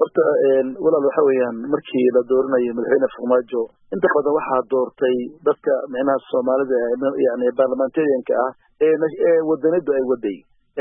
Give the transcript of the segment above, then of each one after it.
horta walaal waxa weeyaan markii la dooranayo madaxweyne farmaajo inta badan waxaa doortay dadka micnaha soomaalida yani baarlamentarianka ah ee wadanadu ay waday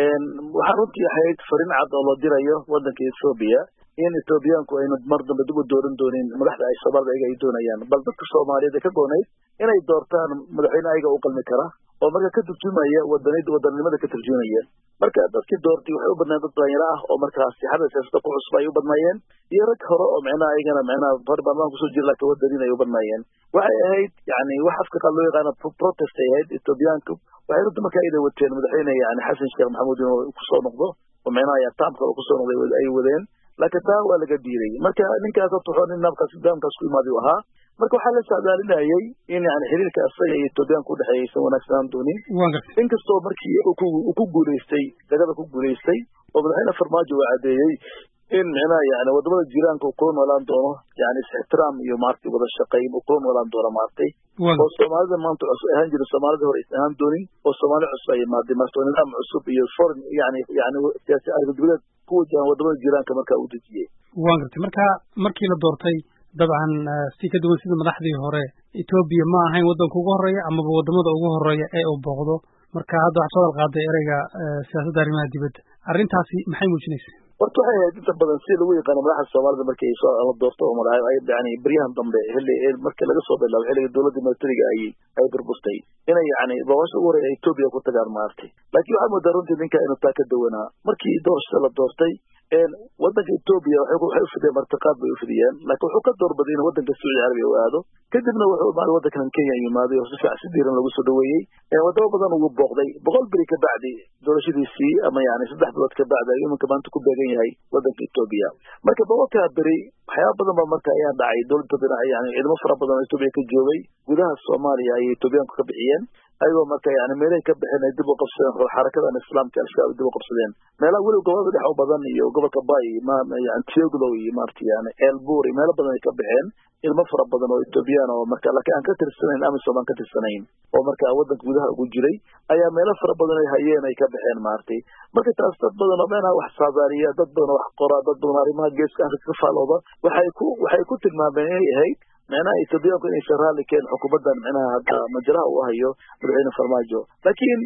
waxaa runtii ahayd fariin cad oo loo dirayo wadanka ethoobiya in ethoobiyaanku aynu mar dambe dib u dooran doonin madaxda ay soomaalida ayaga ay doonayaan bal dadka soomaaliyeed ee ka goonayd inay doortaan madaxweyne ayaga u qalmi kara oo marka ka turjumaya wadanid wadannimada ka turjumaya marka dadkii doortay waxay u badnaayeen dad dhalinyaro ah oo markaas sixada siyaasada ku cusub ay u badnaayeen iyo rag hore oo micnaha ayagana micnaha hor baarlamaanka kusoo jira laakiin wadaniin ay u badnaayeen waxay ahayd yani wax afka qaad loo yaqaano protest ay ahayd ethoobiyaanku waxay runta marka ayda wateen madaxweyne yani xasan sheekh maxamuud inuu kusoo noqdo oo micnaha taamka uu kusoo noqday ay wadeen laakiin taa waa laga diiday marka ninkaas horta wuxuu nin naabkaas daamkaas ku imaadi ahaa marka waxaa la socdaalinayay in yani xiriirka asaga iyo etoobiyaanka udhexeeya aysan wanaagsanaan doonin inkastoo markii uu ku guulaystay dagada ku guulaystay oo madaxweyne farmaajo uu caddeeyey in micnaha yani wadamada jiraanka uu kula noolaan doono yani is-ixtiraam iyo maaragtay wada shaqayn uu kula noolaan doono maaragtay oo soomaalida maanta cusub ahaan jira soomaalida hore aysan ahaan doonin oo soomaali cusub ay imaaday marka oo nidaam cusub iyo foreign yani yani siyaasi argadibadeed ku wajahan wadamada jiraanka marka uu dejiyey waan gartay marka markii la doortay dabcan si ka duwan sida madaxdii hore etoobiya ma ahayn waddanka ugu horreeya amaba wadamada ugu horreeya ee uu booqdo marka hadda waxaa soo qaaday ereyga siyaasadda arrimaha dibadda arrintaasi maxay muujinaysa horta waxay ahayd inta badan si lagu yaqaano madaxda soomaalida markii soo la doorto oo madax ay yani beryahan dambe xilli markii laga soo bilaabo xilliga dowladda militariga ay ay burbustay inay yani booqasho ugu horreeya etoobiya ku tagaan maartay laakiin waxaa moodaa runtii ninka inuu taa ka dawanaa markii doorashada la doortay wadanka etoobiya waxay ufidiyeen martiqaad bay ufidiyeen laakiin wuxuu ka doorbaday inuu wadanka sacuudi carabiya u aado kadibna wuxuu imaaday wadankan kenya yimaaday oo si fiican si diiran lagu soo dhaweeyey wadamo badan ugu booqday boqol beri ka bacdi doorashadiisii ama yani saddex bilood ka bacdi ayuu iminka maanta ku beegan yahay wadanka etoobiya marka boqolkaa beri waxyaaba badan ba marka ayaa dhacay dowladda dhinac yani ciidamo fara badan oo etoobiya ka joogay gudaha soomaaliya ayay etoobiyaanku ka bixiyeen ayagoo marka yani meelahay ka baxeen ay dib u qabsadeen xarakadan islaamka al-shabaab dib u qabsadeen meelaha weliba gobolada dhex u badan iyo gobolka bay yani tioglow iyo maarata yani elbur iyo meelo badan ay ka baxeen ilmo fara badan oo etoobiyaan oo marka laakiin aan ka tirsanayn amisom aan ka tirsanayn oo marka waddanka gudaha ugu jiray ayaa meelo fara badan ay hayeen ay ka baxeen maaragtay marka taas dad badan oo meenaha wax saabaariya dad badan oo wax qoraa dad badan arrimaha geeska afrika ka faalooda waxay ku waxay ku tilmaameen inay ahayd micnaha etoobiyaanku inaysan raalli keen xukuumaddan micnaha hadda majraha uu hayo madaxweyne farmaajo laakiin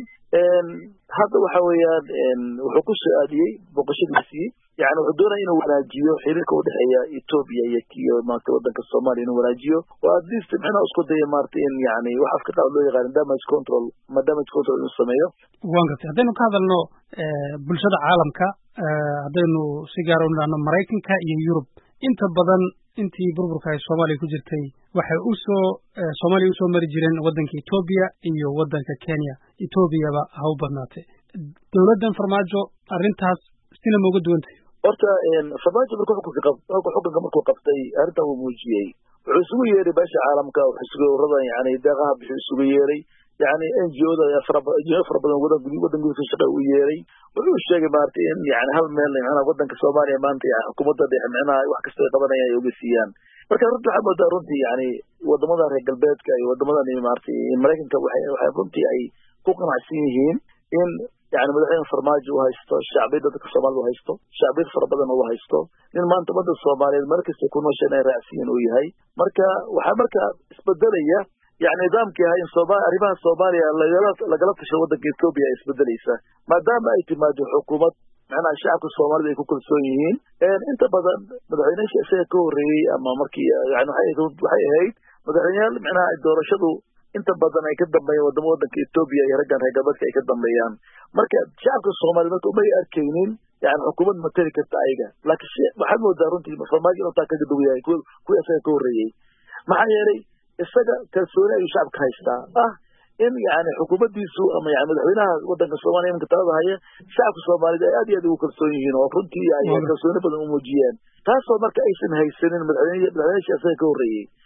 hadda waxa weeyaan wuxuu ku soo aadiyey booqashadiisii yani wuxuu doonaya inuu wanaajiyo xiriirka udhexeeya etoobiya iyo iyo maarata wadanka soomaaliya inuu wanaajiyo oo at least micnaha isku daya maarata in yani wax afka qaab loo yaqaano damage control ma damage control inuu sameeyo waan gartay haddaynu ka hadalno bulshada caalamka haddaynu si gaara u nidhahno maraykanka iyo yurub inta badan intii burburka ay soomaaliya ku jirtay waxay usoo soomaaliya usoo mari jireen waddanka etoobiya iyo waddanka kenya etoobiyaba ha u badnaatay dowladdan farmaajo arrintaas sina ma uga duwantay horta farmaajo marka xukunka xukunka markuu qabtay arrintan wuu muujiyey wuxuu isugu yeeray beesha caalamka wuxuu isugu uradan yani deeqaha bixuu isugu yeeray yani n g oda fara fara badan wadan wadan gudubka shaqa u yeeray wuxuu sheegay maarata in yani hal meel micnaha wadanka soomaaliya maanta yani xukuumadda dhexe micnaha wax kasta ay qabanayaan ay oga siiyaan marka runtii waxaa moodaa runtii yani wadamadan reer galbeedka iyo wadamadan maarata maraykanka waxay waxay runtii ay ku qanacsan yihiin in yani madaxweyne farmaajo uu haysto shacbiyadda dadka soomaalida u haysto shacbiyad fara badan uu haysto nin maanta ummadda soomaaliyeed meel kasta ku noosha inay raacsiyin uu yahay marka waxaa marka isbedelaya yani nidaamkii ahaa in sooma arrimaha soomaaliya lagala lagala tasho waddanka etoobiya ay isbedelaysa maadaama ay timaado xukuumad macnaha shacabka soomaalida ay ku kalsoon yihiin inta badan madaxweyneyaasha isaga ka horreeyey ama markii yani waxay ahayd madaxweyneyaal micnaha doorashadu inta badan ay ka dambeeyaan wadamo waddanka etoobiya iyo raggan reer galbeedka ay ka dambeeyaan marka shacabka soomaaliyed marka umay arkaynin yani xukuumad matali karta ayaga laakiin waxaad moodaa runtii farmaajo inuu taa kaga dhow yahay kuwii isaga ka horreeyey maxaa yeelay isaga kalsooni ayuu shacabka haystaa ah in yani xukuumaddiisu ama yani madaxweynaha wadanka soomaliya iminka talada haya shacabka soomaaliyed ay aad iyo aad ugu kalsoon yihiin oo runtii ay kalsooni badan u muujiyeen taasoo marka aysan haysanin madaxweyne madaxweyneyaasha isaga ka horreeyey